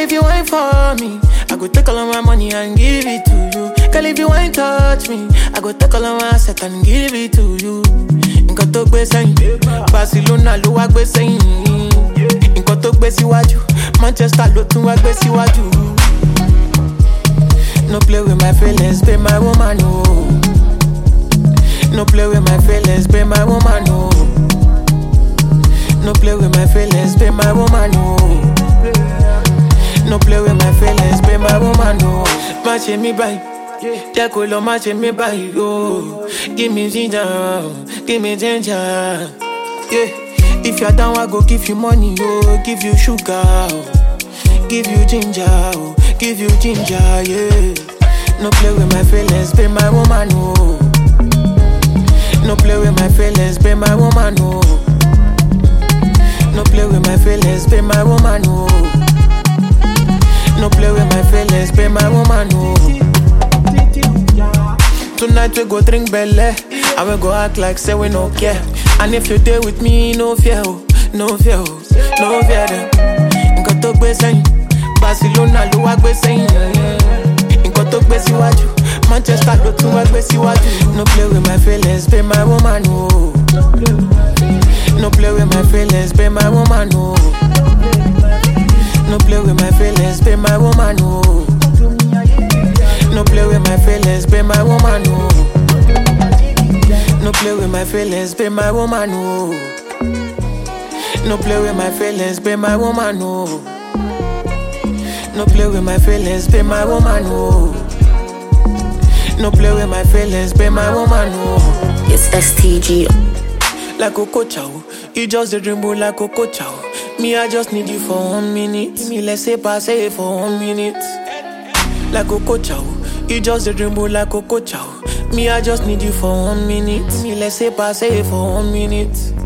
if you ain't for me, I go take all of my money and give it to you. Girl, if you ain't touch me, I go take all of my asset and give it to you. Nǹkan tó gbé sẹ́yìn, Barcelona ló wá gbé sẹ́yìn. Nǹkan tó gbé síwájú, Manchester ló tún wá gbé síwájú. No play with my feelings, be my woman, no. No play with my feelings, be my woman, no. No play with my feelings, be my woman, no. No play with my feelings, be my woman, no. Má ṣe mí báyìí, jẹ́ kó lọ má ṣe mí báyìí, oh. Give me ginger, give me ginger, yeah. If you're down, I go give you money, oh. Give you sugar, oh. Give you ginger, oh. Give you ginger, yeah. No play with my feelings, be my woman, no. No play with my feelings, be my woman, no. No play with my feelings, be my woman, no. No play with my feelings, be my woman, no. Tonight we go drink belle, and we go act like say we no care. And if you there with me, no fear, oh, no fear, oh, no fear them. Nǹkan tó gbé sẹ́yìn, Barcelona ló wá gbé sẹ́yìn. Nǹkan tó gbé síwájú, Manchester ló tún wá gbé síwájú. No play with my feelings, be my woman, no. No play with my feelings, be my woman, no. No play with my feelings, be my woman, no. No play with my feelings, be my woman, no. No play with my feelings, be my woman, no. No play with my feelings, be my woman, no. No play with my feelings, be my woman, no. No play with my feelings, be my woman, no. It's STG. like Coco Chow. You just a dream boy like Coco Chow. Me, I just need you for one minute. Me, let's say pass it for one minute. Like Coco Chow. You just a dream boy like Coco Chow. Me, I just need you for one minute. Me, let's say pass it for one minute.